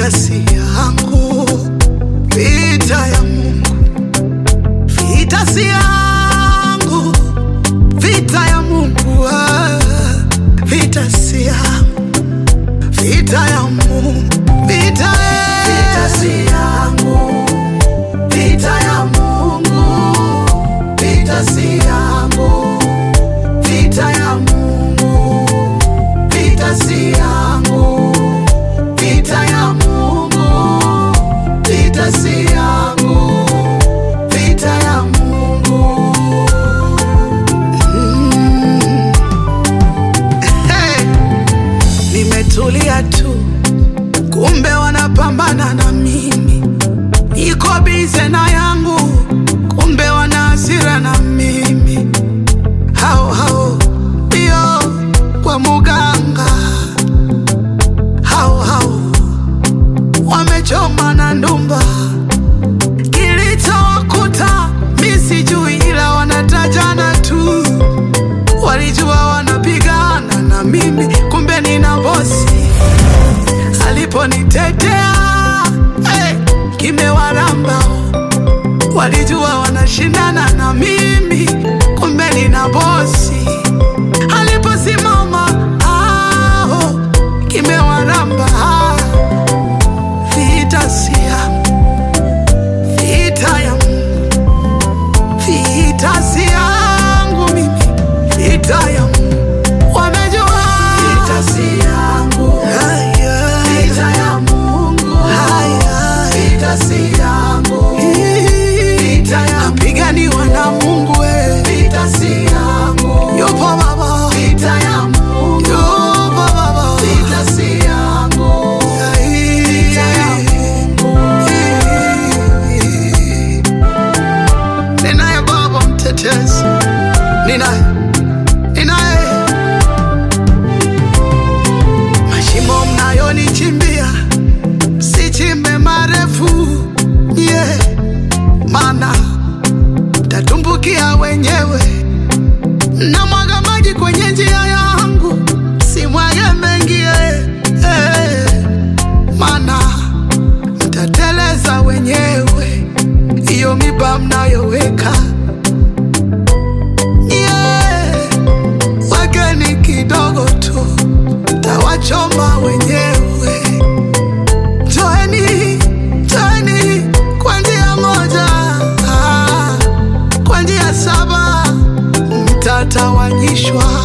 vita si yangu, vita ya Mungu. Vita si yangu, vita ya Mungu. ah. Vita si yangu, vita ya Mungu. Vita, eh. vita si yangu, vita ya Mungu. Vita si yangu, vita ya Mungu. Vita si yangu, vita ya Mungu. Vita si yangu, vita ya Mungu. Mm. Hey, nimetulia tu, kumbe wanapambana na mimi. Niko bize na yangu, kumbe wana hasira na mimi. Hao hao ndio kwa muganga, hao hao wamechoma na ndumba. Kilichowakuta mi sijui, ila wanatajana tu. Walijua wanapigana na mimi, kumbe nina bosi aliponitetea hey, kimewaramba. Walijua wanashindana na mimi, kumbe nina bosi aliposimama aho, kimewaramba. Vita si yangu, vita ya Mungu, vita si yangu mimi, vita ya Mungu. Wamejua vita si yangu, vita ya Mungu, vita si yangu, vita ya napiganiwa na Mungu, eh. vita si yangu, yupo Baba, vita ya Mungu, yupo Baba, vita si yangu, vita ya Mungu. Ninaye Baba mtetezi, ninaye ninaye mashimo mnayonichimbia sichimbe marefu yeah. Mana tatumbukia wenyewe na mwaga maji kwenye njia yangu, simwage mengi eh, eh. Mana mtateleza wenyewe, hiyo miba mnayoweka yeah. Wekeni kidogo tu, tawachoma wenyewe. Joeni, joeni kwa njia moja, ah, kwa njia saba mtatawanyishwa.